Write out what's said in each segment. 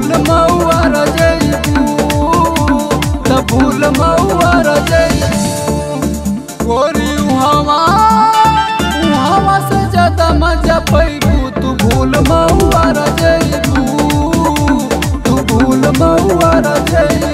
भूल मऊआ रजैबू त भूल मऊआ रजैबू गोरी उहावा उहावा से ज्यादा मजा पैबू तू भूल मऊआ रजैबू तू भूल मऊआ रजैबू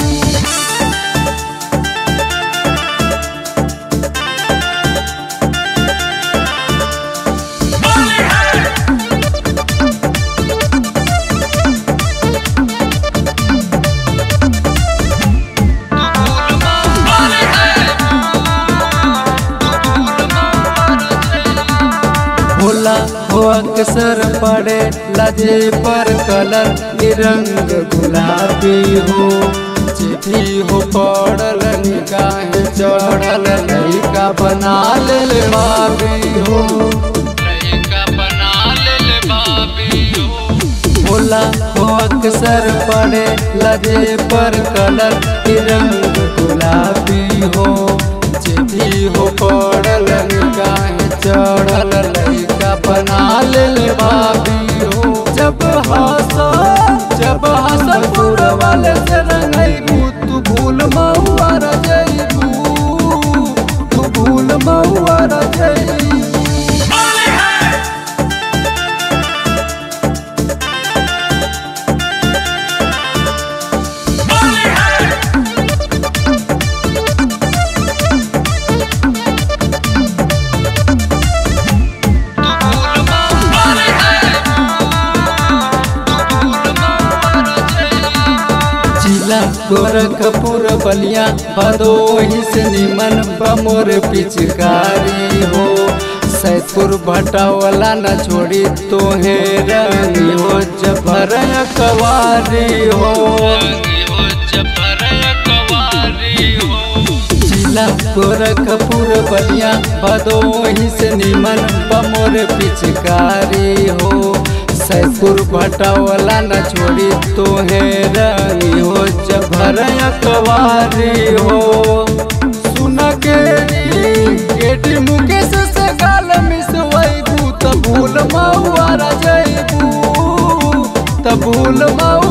भोला हो अक्सर पड़े लजे पर कलर के रंग गुलाबी हो चिट्ठी हो पड़ल निगाह चढ़ल लड़का बना ले बाबी हो लड़का बना ले बाबी हो भोला हो अक्सर पड़े लजे पर कलर के रंग गुलाबी हो चिट्ठी हो पड़ल निगाह चढ़ल लड़का बना ले बाबी हो जब हंस जब हंसपुर वाले से रंगैबू तू भूल महुआ रजैबू तू भूल महुआ रजैबू जिला गोरखपुर बलिया भदोही से निमन बमोर पिचकारी हो सैदपुर भटावला न छोड़ी तोहे रंगी हो जबर कवारी हो जिला गोरखपुर बलिया भदोही से निमन बमोर पिचकारी हो सैदपुर भटावला न छोड़ी तोहे रंगी हो जभर कवारी हो सुन के गेटी मुकेश से गाल मिसवैबू त भूल महुआ रजैबू त भूल महुआ